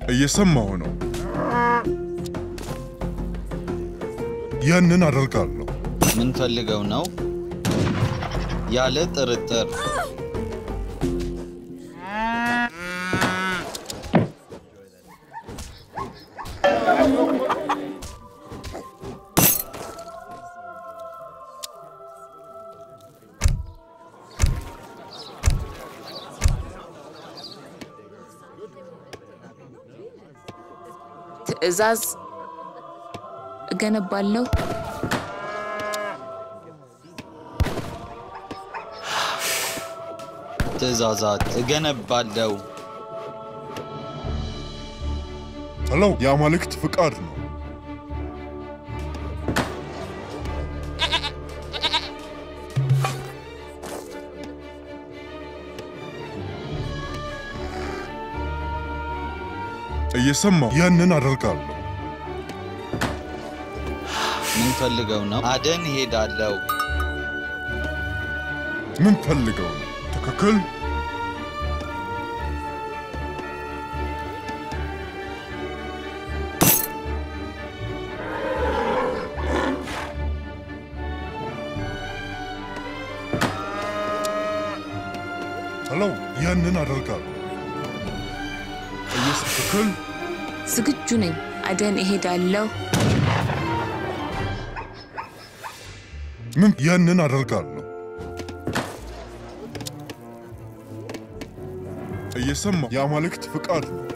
እየሰማሁ ነው። ያንን አደርጋለሁ። ምን ፈልገው ነው? ያለ ጥርጥር ትዕዛዝ እገነባለሁ። ትዕዛዛት እገነባለው። ሄሎ፣ የአማልክት ፍቃድ ነው። እየሰማሁ ያንን አደርጋለሁ። ምን ፈልገው ነው? አደን ሄዳለው። ምን ፈልገው ነው? ትክክል። ሄሎ፣ ያንን አደርጋለሁ። እየስ ትክክል። ዝግጁ ነኝ። አደን እሄዳለሁ። ምን ያንን አደርጋለሁ። እየሰማሁ የአማልክት ፍቃድ ነው።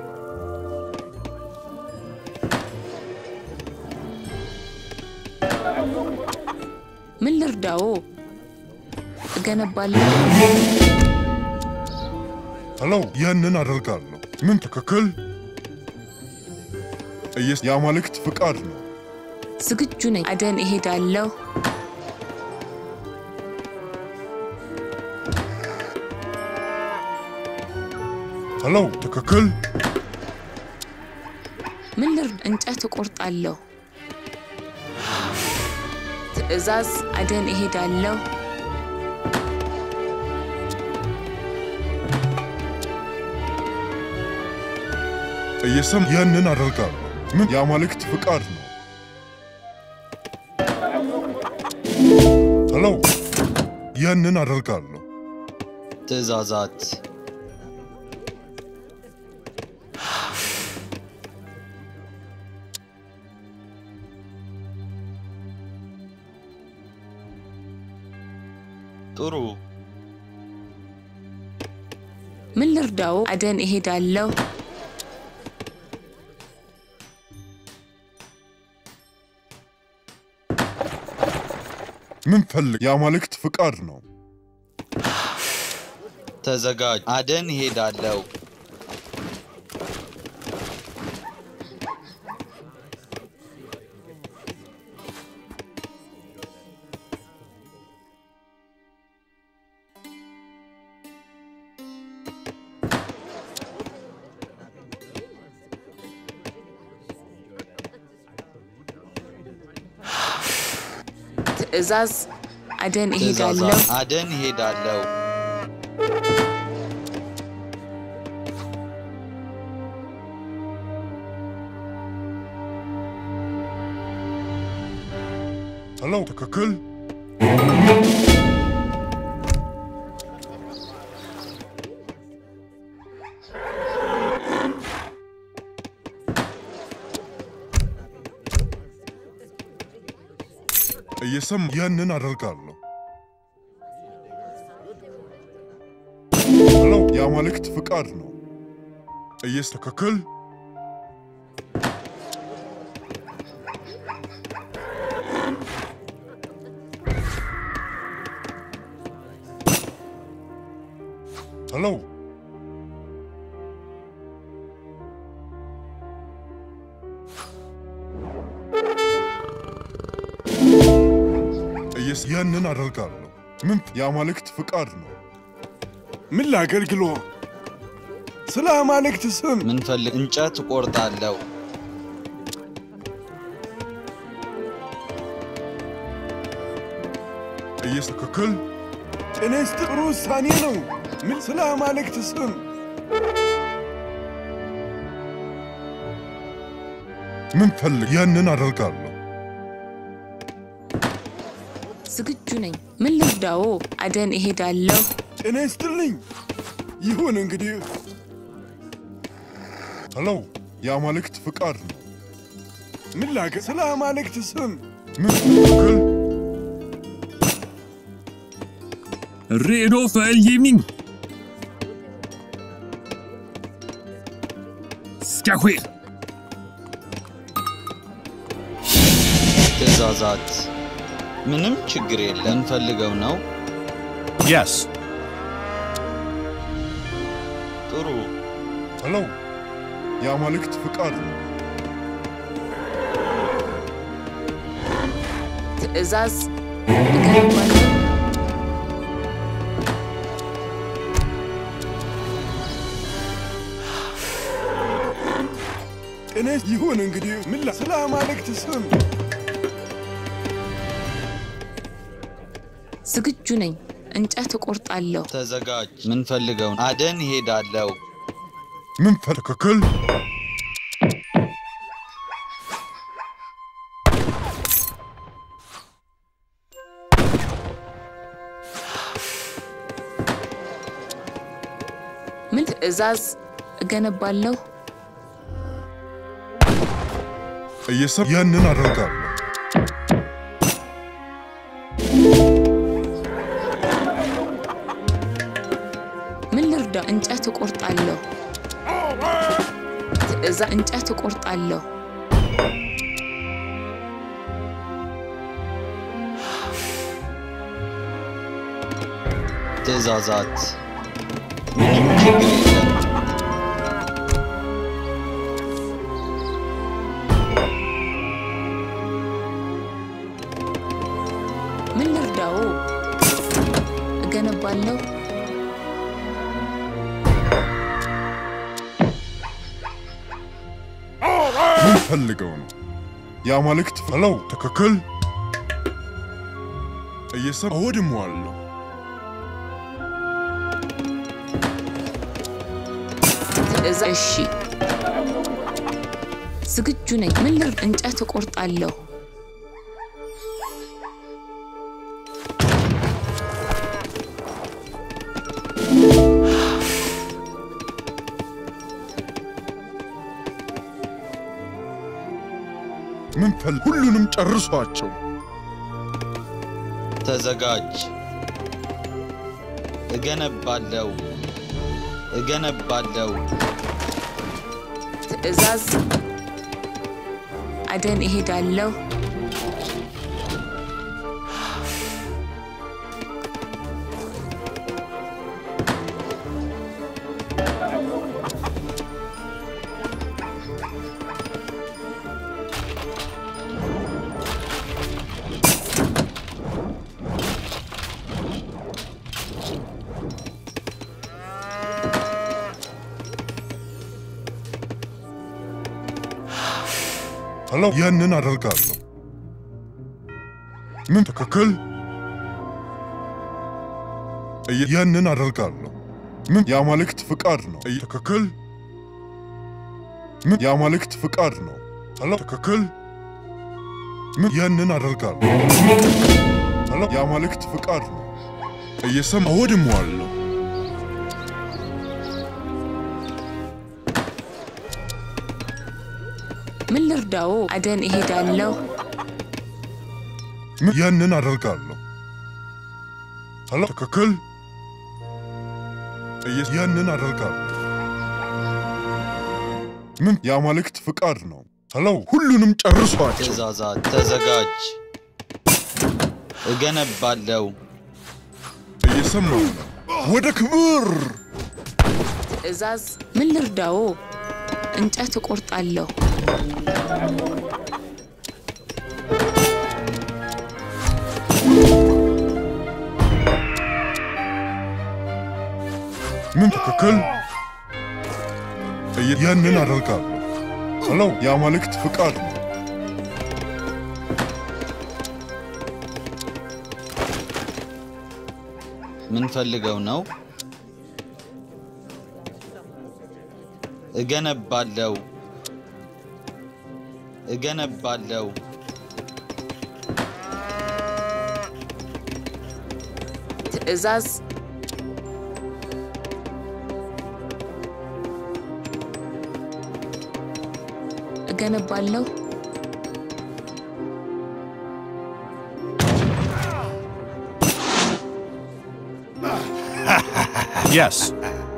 ምን ልርዳዎ? እገነባለሁ። ሄሎ፣ ያንን አደርጋለሁ። ምን ትክክል። እየስ የአማልክት ፍቃድ ነው። ዝግጁ ነኝ። አደን እሄዳለሁ። ሄሎ፣ ትክክል። ምን ልርዳ? እንጨት እቆርጣለሁ። ትዕዛዝ አደን እሄዳለሁ። እየሰም ያንን አደርጋለሁ። ምን የአማልክት ፍቃድ ነው። ሄሎ፣ ያንን አደርጋለሁ። ትዕዛዛት ጥሩ ምን ልርዳዎ? አደን እሄዳለሁ። ምን ፈልግ? የአማልክት ፍቃድ ነው። ተዘጋጅ። አደን ሄዳለው። ትዕዛዝ አደን ትዕዛዛት እሄዳለሁ። አደን ሄዳለው። ሄሎ፣ ትክክል። እየሰም ያንን አደርጋለሁ። ሄሎ፣ የአማልክት ፍቃድ ነው። እየስ ትክክል። ሄሎ፣ እየስ ያንን አደርጋለሁ። ምን የአማልክት ፍቃድ ነው። ምን ላገልግሎ? ስለ አማልክት ስም ምን ፈልግ? እንጨት እቆርጣለው። እየስ ትክክል። ጤነስ ጥሩ ውሳኔ ነው። ምን ስለ አማልክት ስም ምን ፈልግ? ያንን አደርጋለሁ። ዝግጁ ነኝ። ምን ልርዳዎ? አደን እሄዳለሁ። ጤና ይስጥልኝ። ይሁን እንግዲህ ሄሎ፣ የአማልክት ፍቃድ ነው። ምን ላገ ስለ አማልክት ስም ምን ትክክል? Redo för eldgivning! Ska ske! ትእዛዛት ምንም ችግር የለም። እንፈልገው ነው። Yes. ጥሩ ሄሎ፣ የአማልክት ፍቃድ ነው። ትእዛዝ እገነባለሁ። ጤና ይስ- ይሁን እንግዲህ ምን ላ ስለ አማልክት ስም ዝግጁ ነኝ። እንጨት እቆርጣለሁ። ተዘጋጅ። ምንፈልገው አደን እሄዳለሁ። ምን ፈል ትክክል? ምን ትእዛዝ እገነባለሁ። እየሰብ ያንን አደርጋለሁ። ምን ልርዳ? እንጨት እቆርጣለሁ። ትእዛ እንጨት እቆርጣለሁ። ትእዛዛት ምንም ችግር የለም። ምን ልርዳዎ? እገነባለሁ። ምን ፈልገው ነው? የአማልክት ሄሎ፣ ትክክል? እየሰብ አወድመዋለሁ። ትእዛ እሺ፣ ዝግጁ ነኝ። ምን ልር እንጨት እቆርጣለሁ። ምን ፈል ሁሉንም ጨርሷቸው። ተዘጋጅ። እገነባለሁ እገነባለሁ። ትእዛዝ አደን እሄዳለሁ። ሄሎ፣ ያንን አደርጋለሁ። ምን ትክክል? እየ- ያንን አደርጋለሁ። ምን የአማልክት ፍቃድ ነው። እየ- ትክክል? ምን የአማልክት ፍቃድ ነው። ሄሎ፣ ትክክል? ምን ያንን አደርጋለሁ። ሄሎ፣ የአማልክት ፍቃድ ነው። እየሰማ አወድመዋለሁ። ምን ልርዳዎ? አደን እሄዳለሁ። ምን ያንን አደርጋለሁ። ሄሎ፣ ትክክል? እየ- ያንን አደርጋለሁ። ምን የአማልክት ፍቃድ ነው። ሄሎ፣ ሁሉንም ጨርሷቸው። ትእዛዛት ተዘጋጅ። እገነባለሁ እየሰማሁ ነው። ወደ ክብር ትእዛዝ ምን ልርዳዎ? እንጨት እቆርጣለሁ። ምን ትክክል? እየ- ያንን አደርጋለሁ። ሄሎ፣ የአማልክት ፍቃድ ነው። ምንፈልገው ነው። እገነባለሁ እገነባለሁ። ትዕዛዝ እገነባለሁ። Yes.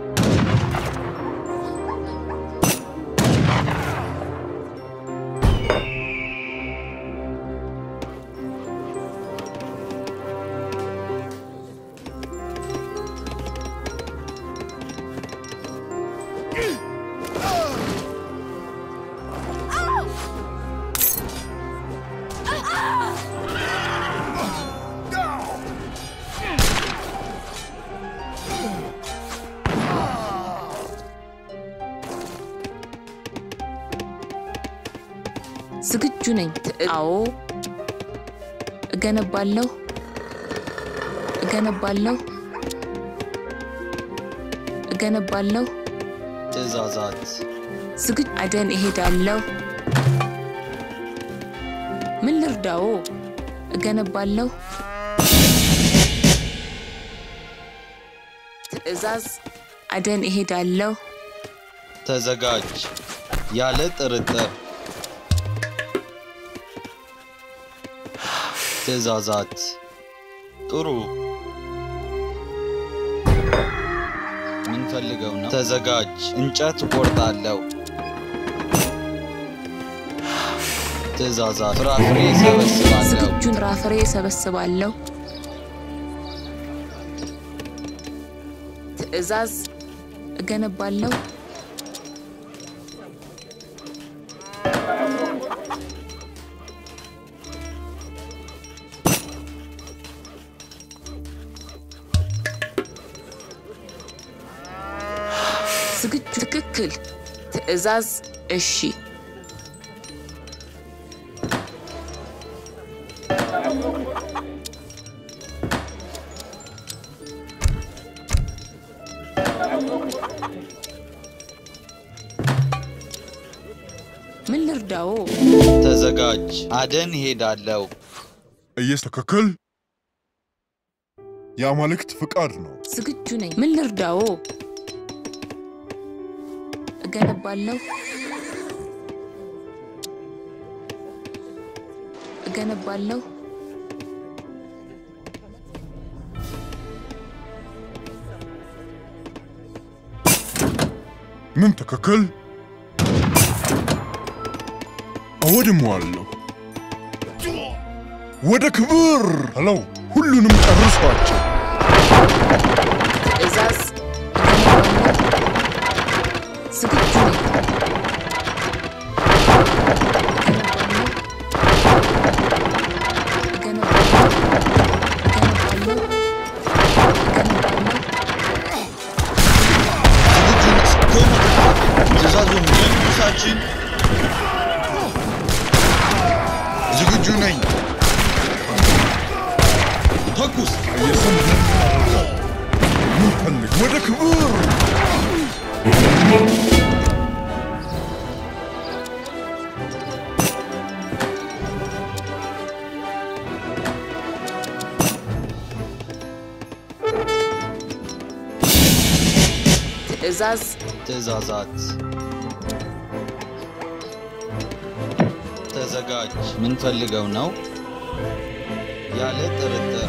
ዝግጁ ነኝ። ትዕ- አዎ እገነባለሁ። እገነባለሁ። እገነባለሁ። ትእዛዛት ዝግጁ አደን እሄዳለሁ። ምን ልርዳዎ? እገነባለሁ። ትዕዛዝ አደን እሄዳለሁ። ተዘጋጅ፣ ያለ ጥርጥር። ትእዛዛት ጥሩ። ምን ፈልገው ነው? ተዘጋጅ፣ እንጨት እቆርጣለሁ። ትእዛዛት ፍራፍሬ ሰበስባለሁ። ዝግጁን ፍራፍሬ እሰበስባለሁ። ትዕዛዝ እገነባለሁ። ዝግጁ ትክክል። ትዕዛዝ እሺ። ምን ልርዳዎ? ተዘጋጅ፣ አደን ሄዳለሁ። እየስተካከል የአማልክት ፍቃድ ነው። ዝግጁ ነኝ። ምን ልርዳዎ? እገነባለሁ። እገነባለሁ። ምን ትክክል አወድመዋለሁ። ወደ ክብር ሄለው ሁሉንም ጨርሷቸው። ትዕዛዝ እገነባለሁ። ዝግጁ ነኝ። እገነባለሁ። እገነባለሁ። እገነባለሁ። ዝግጁ ነህ? ትእዛዙን ንጉሳችን ዝግጁ ነኝ። ተኩስ። እየሰማህ ምን ፈልግ ወደ ክብር ትዕዛዝ ትእዛዛት ተዘጋጅ። ምን ፈልገው ነው? ያለ ጥርጥር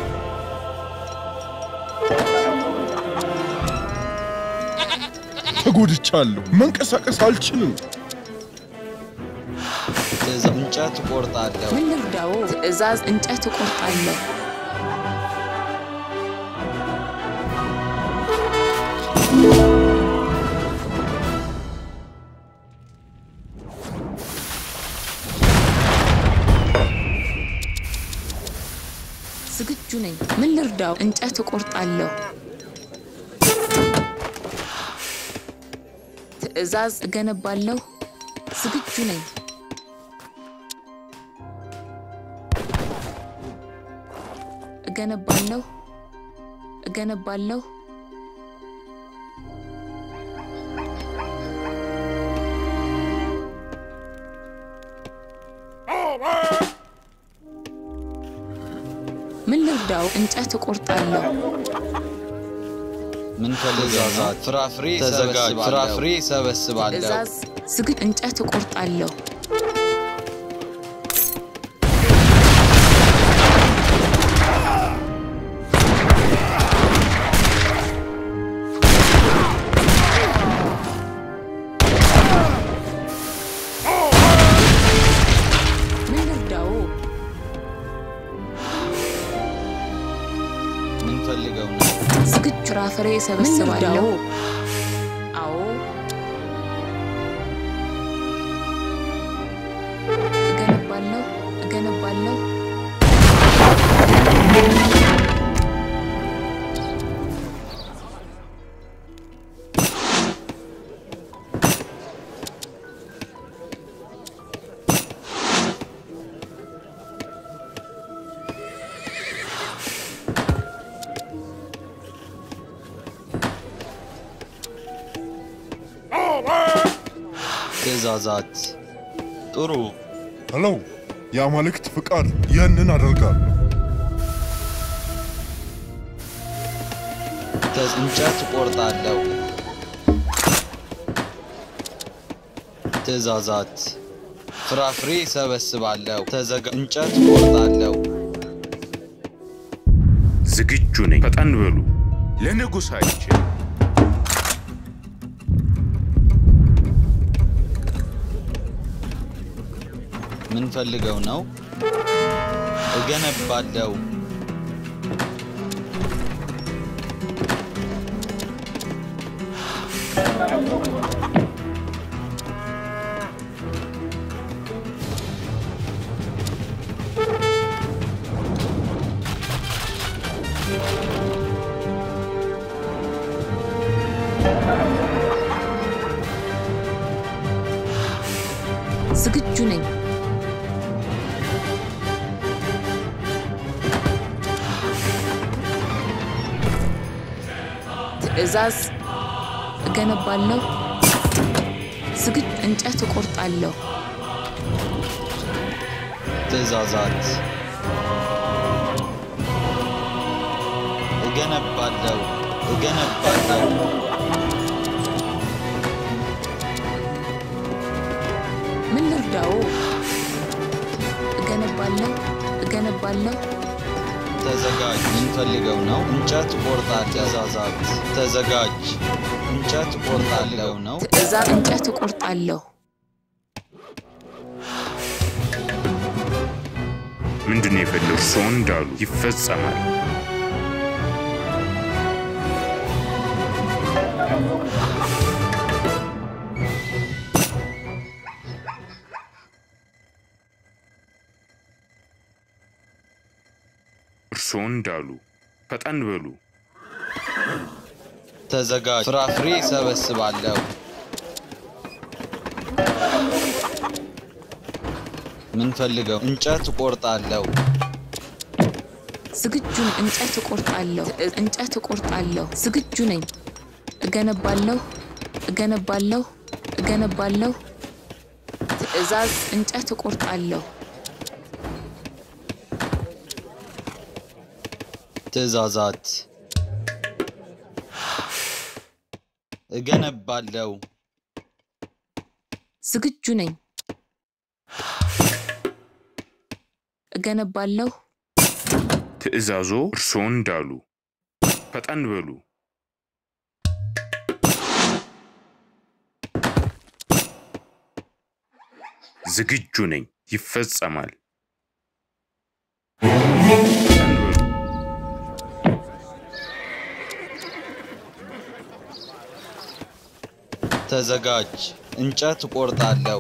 ተጎድቻለሁ። መንቀሳቀስ አልችልም። ትእዛ እንጨት እቆርጣለሁ። ምን ልርዳዎ? ትዕዛዝ እንጨት እቆርጣለሁ። ዝግጁ ነኝ። ምን ልርዳው? እንጨት እቆርጣለሁ። ትዕዛዝ እገነባለሁ። ዝግጁ ነኝ። እገነባለሁ። እገነባለሁ። ልርዳው? እንጨት እቆርጣለሁ። ምን ፈልገው? ፍራፍሬ ተዘጋጅ። ፍራፍሬ ሰበስባለሁ። ትዕዛዝ ዝግጁ። እንጨት እቆርጣለሁ። ምን ልርዳው? ምን ፈልገው ነው? ዝግጁ። ፍራፍሬ ሰበስባለሁ። አዎ እገነባለሁ እገነባለሁ። ትእዛዛት ጥሩ። ሄሎ፣ የአማልክት ፍቃድ ያንን አደርጋለሁ። ተ- እንጨት እቆርጣለሁ። ትእዛዛት ፍራፍሬ ሰበስባለሁ። ተዘጋ እንጨት እቆርጣለሁ። ዝግጁ ነኝ። ፈጠን በሉ። ለንጉሳችን ምን ፈልገው ነው? እገነባለሁ። ዝግጁ ነኝ። ትዕዛዝ እገነባለሁ። ዝግጁ እንጨት እቆርጣለሁ። ትእዛዛት እገነባለሁ። እገነባለሁ። ምን ልርዳው? እገነባለሁ እገነባለሁ። ተዘጋጅ። ምን ፈልገው ነው? እንጨት እቆርጣለሁ። ትእዛዛት ተዘጋጅ። እንጨት እቆርጣለሁ ነው። ትዕዛዝ እንጨት እቆርጣለሁ። ምንድን ነው የፈለጉ? እርስዎ እንዳሉ ይፈጸማል። እርስዎ እንዳሉ ፈጠን በሉ። ተዘጋጅ። ፍራፍሬ ሰበስባለሁ። ምን ፈልገው? እንጨት እቆርጣለሁ። ዝግጁ ነኝ። እንጨት እቆርጣለሁ። ትዕዝ- እንጨት እቆርጣለሁ። ዝግጁ ነኝ። እገነባለሁ እገነባለሁ እገነባለሁ። ትዕዛዝ እንጨት እቆርጣለሁ። ትእዛዛት እገነባለሁ። ዝግጁ ነኝ። እገነባለሁ ትዕዛዞ እርስዎ እንዳሉ ፈጠን በሉ። ዝግጁ ነኝ። ይፈጸማል። ፈጠን በሉ። ተዘጋጅ። እንጨት እቆርጣለሁ።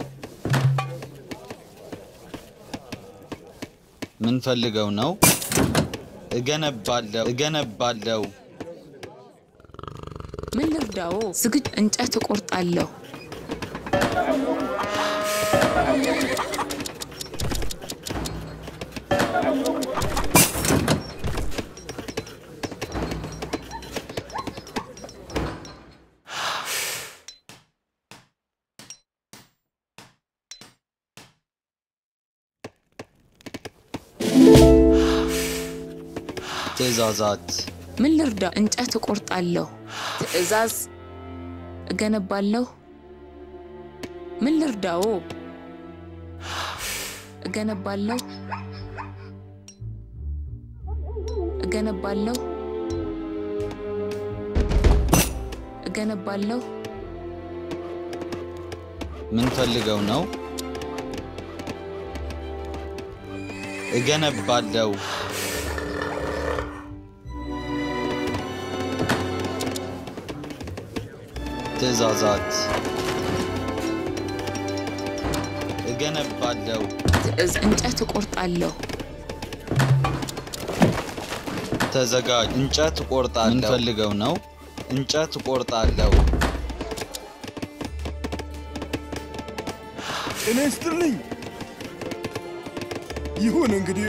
ምን ፈልገው ነው? እገነባለሁ እገነባለሁ። ምን ልርዳዎ? ዝግጁ እንጨት እቆርጣለሁ። ትእዛዛት ምን ልርዳ? እንጨት እቆርጣለሁ። ትዕዛዝ እገነባለሁ። ምን ልርዳዎ? እገነባለሁ እገነባለሁ እገነባለሁ ምን ፈልገው ነው? እገነባለሁ ትእዛዛት እገነባለሁ ትዕዝ እንጨት እቆርጣለሁ። ተዘጋጅ። እንጨት እቆርጣለሁ። ምን ፈልገው ነው? እንጨት እቆርጣለሁ። ጤና ይስጥልኝ። ይሁን እንግዲህ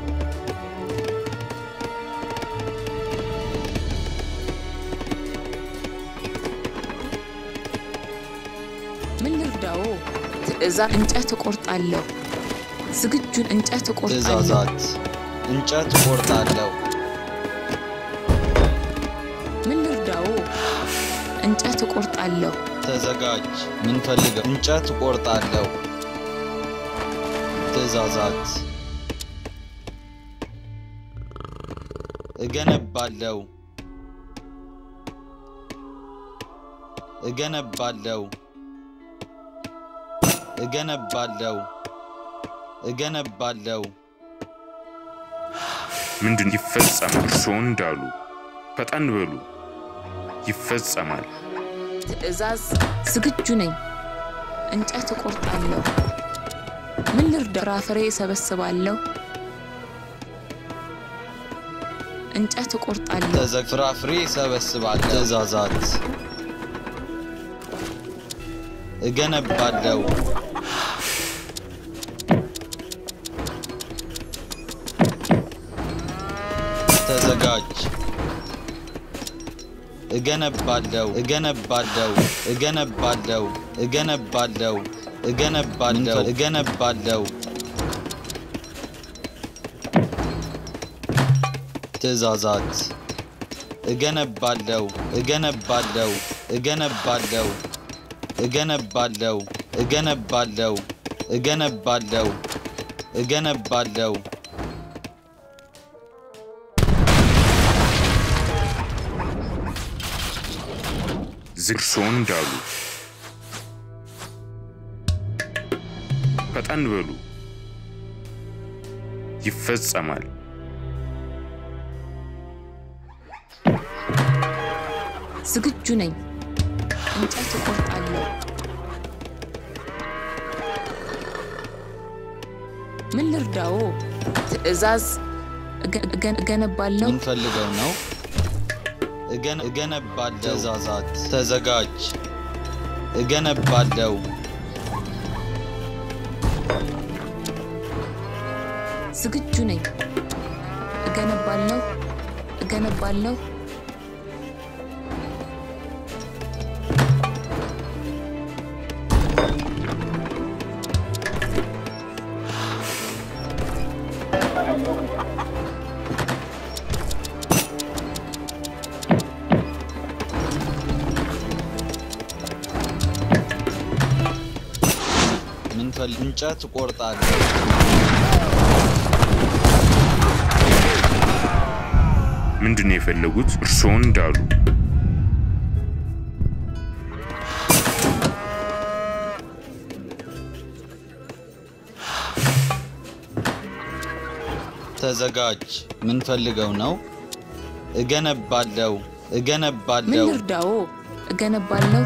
ምን ልርዳዎ? ትዕዛዝ እንጨት እቆርጣለሁ። ዝግጁን እንጨት እቆርጣለሁ። ትእዛዛት እንጨት እቆርጣለሁ። ምን ልርዳዎ? እንጨት እቆርጣለሁ። ተዘጋጅ። ምን ፈልገው? እንጨት እቆርጣለሁ። ትእዛዛት እገነባለሁ እገነባለሁ እገነባለሁ እገነባለሁ ምንድን ይፈጸማል? እርስዎ እንዳሉ ፈጠን በሉ። ይፈጸማል። ትዕዛዝ ዝግጁ ነኝ። እንጨት እቆርጣለሁ። ምን ልርዳ? ፍራፍሬ እሰበስባለሁ። እንጨት እቆርጣለሁ። ተዘግ ፍራፍሬ እሰበስባለሁ። ትእዛዛት እገነባለሁ ተዘጋጅ እገነባለሁ እገነባለሁ እገነባለሁ እገነባለሁ እገነባለሁ እገነባለሁ ትእዛዛት እገነባለሁ እገነባለሁ እገነባለሁ እገነባለሁ እገነባለሁ እገነባለሁ እገነባለሁ ዝግ እርስዎ እንዳሉ ፈጠን በሉ። ይፈጸማል። ዝግጁ ነኝ። እንጨት እቆርጣለሁ። ምን ልርዳዎ? ትዕዛዝ እገ- እገ- እገነባለሁ። ምን ፈልገው ነው? እገን- እገነባለሁ። ትእዛዛት ተዘጋጅ። እገነባለሁ ዝግጁ ነኝ። እገነባለሁ እገነባለሁ። ምን ፈል እንጨት እቆርጣለሁ። ምንድን ነው የፈለጉት? እርስዎ እንዳሉ ተዘጋጅ። ምን ፈልገው ነው? እገነባለሁ ምን እገነባለሁ ልርዳዎ? እገነባለሁ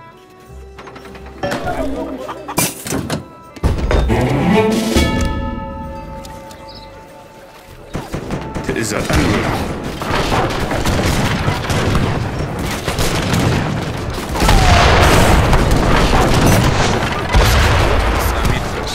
ትእዛዝ ፈጠን በሉ። ፍጻሜ ድረስ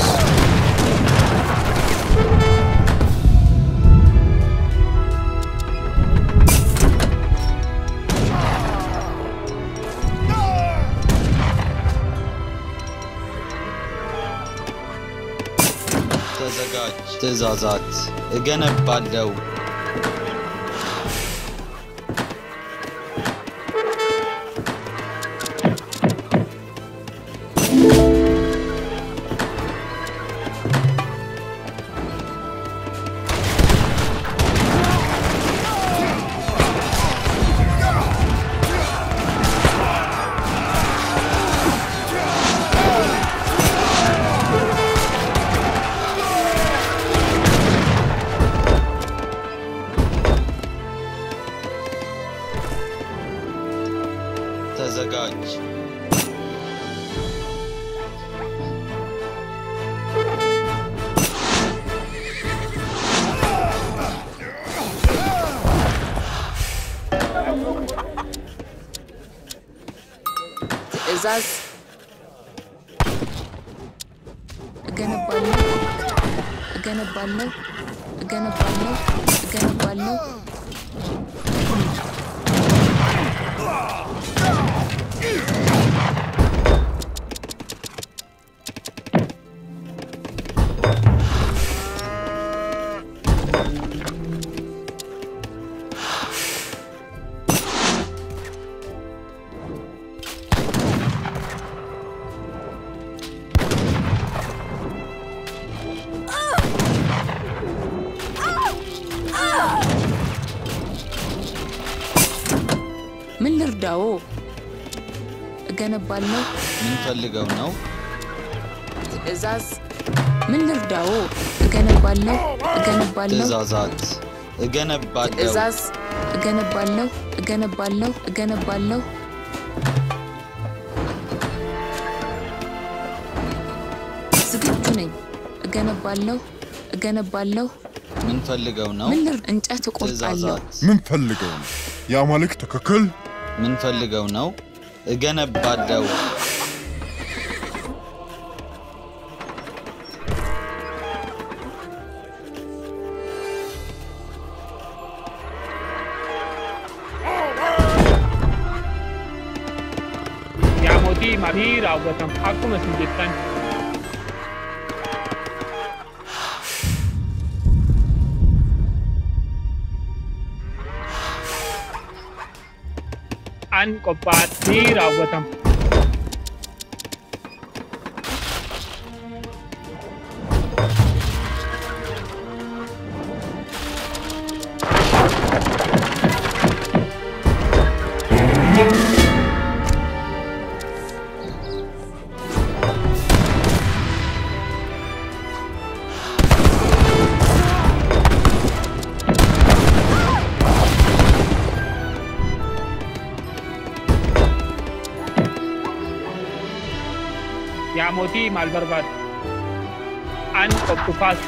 ተዘጋጅ። ትእዛዛት እገነባለሁ ተዘጋጅ። ትዕዛዝ እገነባለሁ እገነባለሁ እገነባለሁ እገነባለሁ ምን ልርዳዎ? እገነባለሁ ምን ፈልገው ነው? ትዕዛዝ ምን ልርዳዎ? እገነባለሁ እገነባለሁ ትእዛዛት እገነባለሁ። ትዕዛዝ እገነባለሁ እገነባለሁ እገነባለሁ ዝግጁ ነኝ። እገነባለሁ እገነባለሁ ምን ፈልገው ነው? ምን ልር እንጨት እቆርጣለሁ ትእዛዛት ምን ፈልገው ነው? የአማልክት ትክክል ምን ፈልገው ነው? እገነባለሁ። yaa mootii maalii raawwatamu akkuma isin jettan an qophaa'aa ni raawwatamu yaa mootii maal barbaadu an qophufaas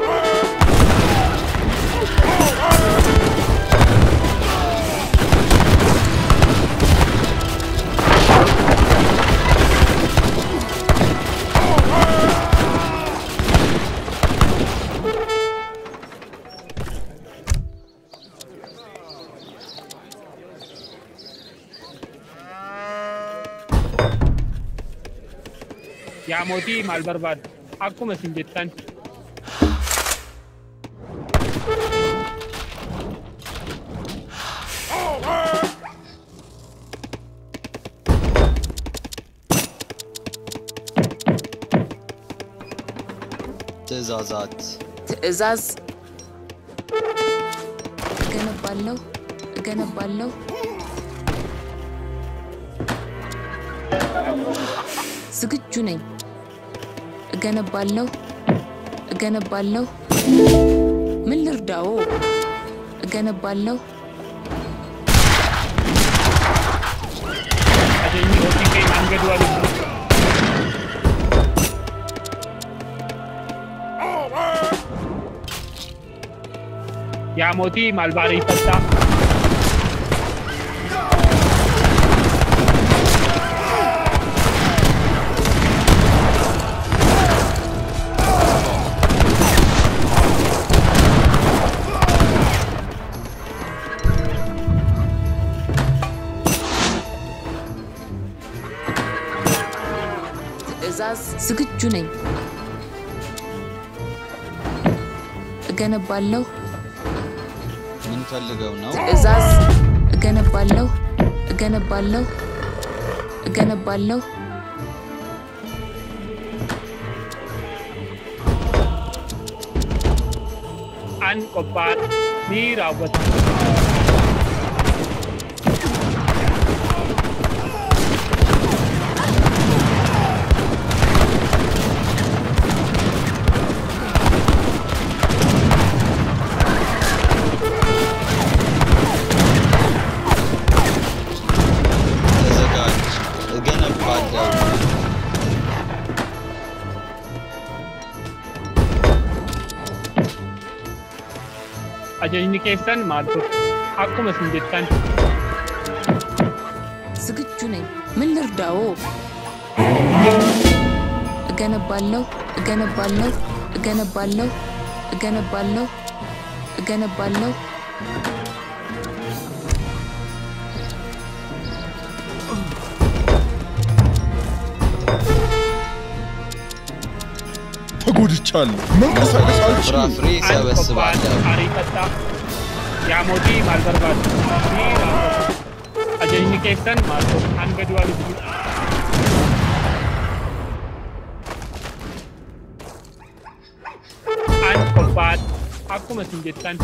yaa mootii maal barbaadu akkuma isin jettan ትእዛዛት ትዕዛዝ እገነባለሁ እገነባለሁ ዝግጁ ነኝ። እገነባለሁ እገነባለሁ ምን ልርዳዎ? እገነባለሁ ajajni hojii keenya hanga du'a lubbuu yaa mootii maal baariifattaa ትዕዛዝ ዝግጁ ነኝ። እገነባለሁ ምን ፈልገው ነው? ትዕዛዝ እገነባለሁ እገነባለሁ እገነባለሁ an qophaa'aa ni raawwatama ተዘጋጅ። Ajajni keessan maal ture? Akkuma isin jettan ዝግጁ ነኝ። ምን ልርዳዎ? እገነባለሁ፣ እገነባለሁ፣ እገነባለሁ፣ እገነባለሁ፣ እገነባለሁ። ተጎድቻለሁ። መንቀሳቀስ አልችልም። ፍራፍሬ an qophaa'an ሰበስባለሁ። aarii xaxxaa. Yaa mootii maal barbaadu? Ni raawwatu. Ajajni keessan maal ture? Hanga du'a lubbuu. An qophaa'an akkuma isin jettan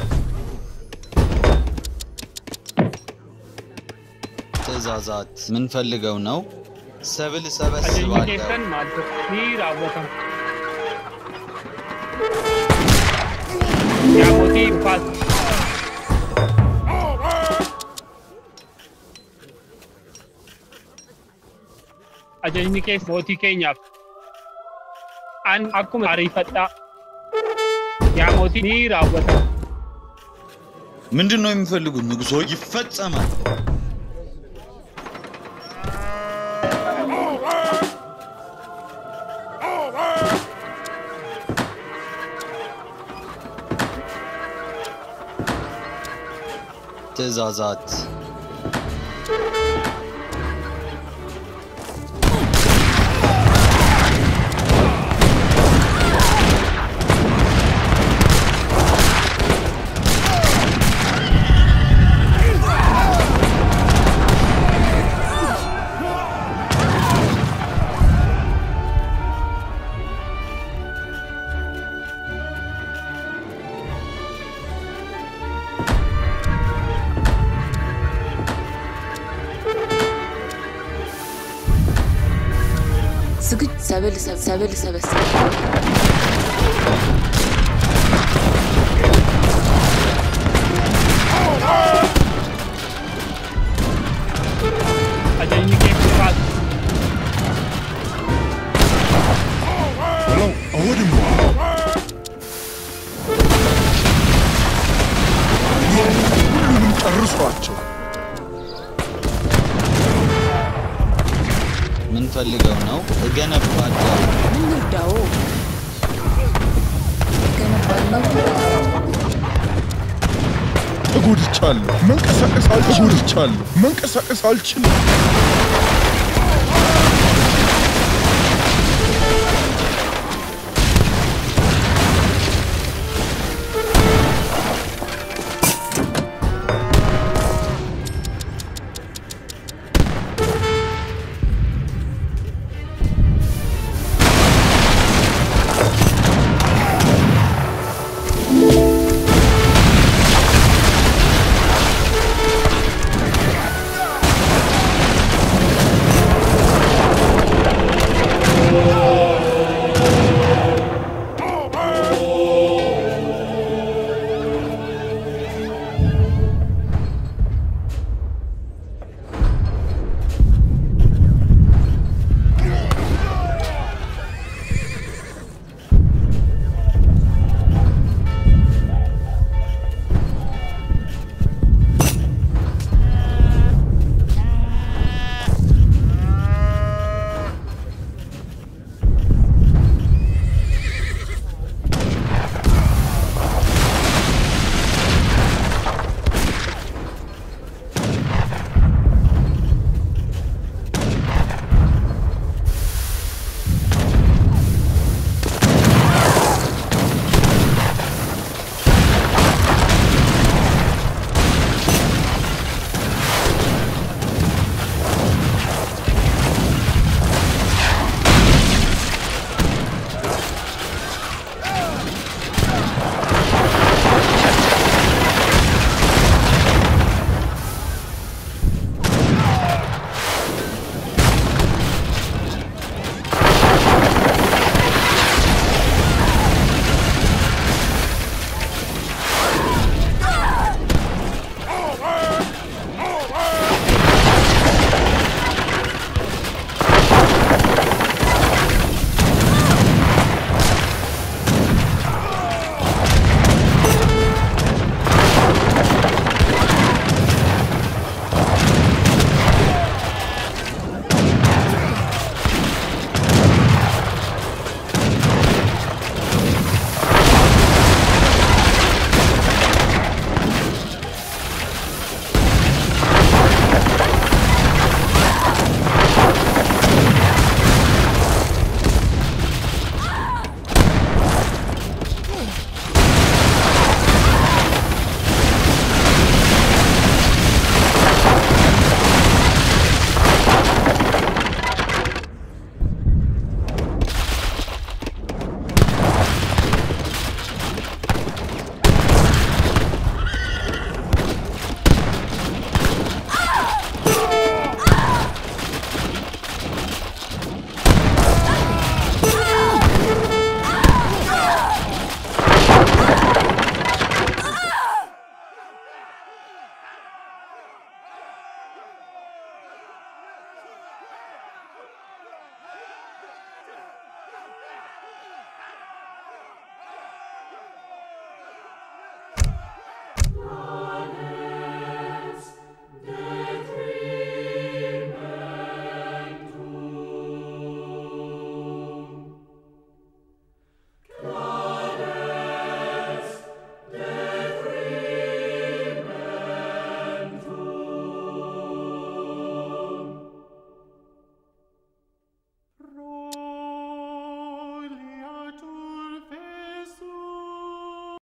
ትእዛዛት ምን ፈልገው ነው? ሰብል ajajni ሰበስባለሁ። keessan maal ture? Ni raawwatama. Yaa mootii dhufaas. Ajajni keessa mootii keenyaaf. An akkuma ariifadhaa. Yaa mootii ni raawwatama. ምንድን ነው የሚፈልጉት? ንጉሶ ይፈጸማል። ትእዛዛት ዝግጁ ሰብል ሰብ- ሰብል ሰበስብ Ajajni keessa dhufaas. ብለው አወድሙ። ሁሉንም ጨርሷቸው። ምን ፈልገው ነው? እገነባለሁ። ምን ልርዳዎ? እገነባለሁ፣ ተጎድቻለሁ። መንቀሳቀስ አልችልም። ተጎድቻለሁ። መንቀሳቀስ አልችልም።